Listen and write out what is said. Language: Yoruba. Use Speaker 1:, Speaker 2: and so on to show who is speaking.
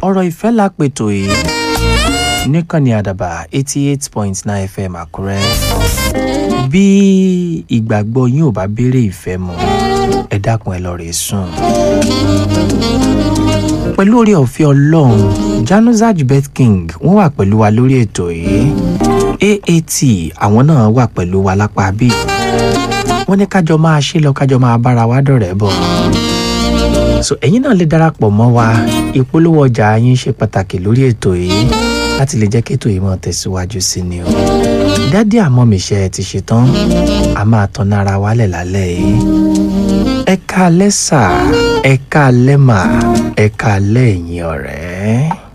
Speaker 1: ọ̀rọ̀ ìfẹ́ la pètò yìí níkànnì àdàbà eighty eight point nine fm àkúrẹ́ bí ìgbàgbọ́ yín ò bá béèrè ìfẹ́ mu ẹ dákun ẹ lọ rè sùn. pẹ̀lú orí ọ̀fẹ́ ọlọ́run januzaj bet king wọ́n wà pẹ̀lú wa lórí ètò yìí aat àwọn náà wà pẹ̀lú wa lápá bí wọ́n ní kájọ máa ṣe lọ kájọ máa bára wa dọ̀rẹ́ bọ̀ so ẹ̀yin náà lè darapọ̀ mọ́ wa ìpolówó ọjà yín ṣe pàtàkì lórí ètò yìí láti lè jẹ́ kí ètò yìí máa tẹ̀síwájú sí ni o dádì àmọ́ mi ṣe ẹ ti ṣetán a máa tan ara wálẹ̀ lálẹ́ yìí ẹ ká lẹ́sà ẹ ká lẹ́mà ẹ ká lẹ́yìn ọ̀rẹ́.